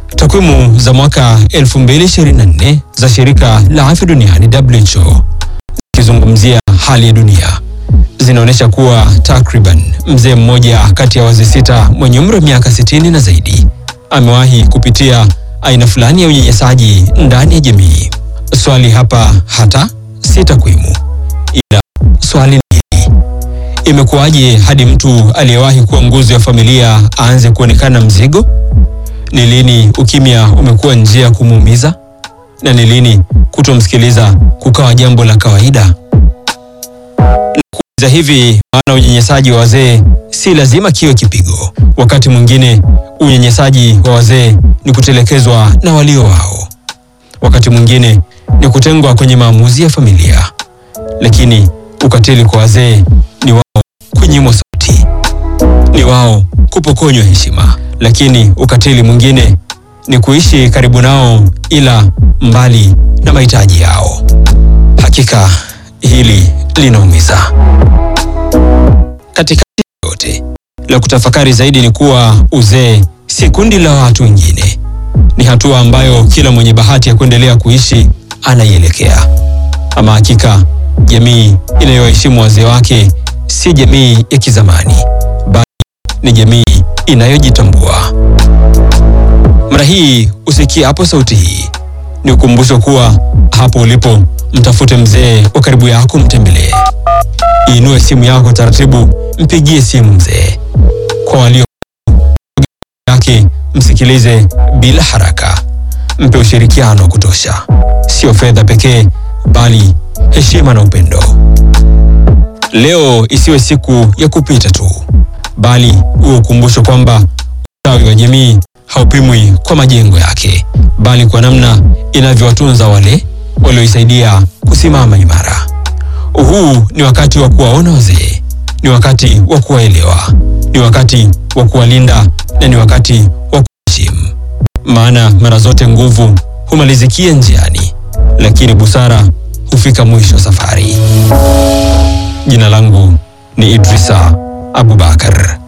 Takwimu za mwaka 2024 za shirika la afya duniani WHO zikizungumzia hali ya dunia zinaonyesha kuwa takriban mzee mmoja kati ya wazee sita mwenye umri wa miaka 60 na zaidi amewahi kupitia aina fulani ya unyanyasaji ndani ya jamii. Swali hapa hata si takwimu, ila swali ni hili: imekuwaje hadi mtu aliyewahi kuwa nguzo ya familia aanze kuonekana mzigo? Ni lini ukimya umekuwa njia ya kumuumiza, na ni lini kutomsikiliza kukawa jambo la kawaida? Nakuuliza hivi maana unyanyasaji wa wazee si lazima kiwe kipigo. Wakati mwingine unyanyasaji wa wazee ni kutelekezwa na walio wao, wakati mwingine ni kutengwa kwenye maamuzi ya familia, lakini ukatili kwa wazee ni wao kunyimwa sauti, ni wao kupokonywa heshima, lakini ukatili mwingine ni kuishi karibu nao ila mbali na mahitaji yao. Hakika hili linaumiza. Katikati ya yote, la kutafakari zaidi ni kuwa uzee si kundi la watu wengine, ni hatua ambayo kila mwenye bahati ya kuendelea kuishi anaielekea. Ama hakika, jamii inayoheshimu wazee wake si jamii ya kizamani, bali ni jamii inayojitambua. Mara hii usikie hapo sauti hii, ni ukumbusho kuwa hapo ulipo, mtafute mzee wa karibu yako, mtembelee. Inue simu yako taratibu, mpigie simu mzee. Kwa walio yake, msikilize bila haraka, mpe ushirikiano wa kutosha, sio fedha pekee, bali heshima na upendo. Leo isiwe siku ya kupita tu, bali uwe ukumbusho kwamba ustawi wa jamii haupimwi kwa majengo yake, bali kwa namna inavyowatunza wale walioisaidia kusimama imara. Huu ni wakati wa kuwaona wazee, ni wakati wa kuwaelewa, ni wakati wa kuwalinda na ni wakati wa kuheshimu, maana mara zote nguvu humalizikia njiani, lakini busara hufika mwisho wa safari. Jina langu ni Idrisa Abubakar.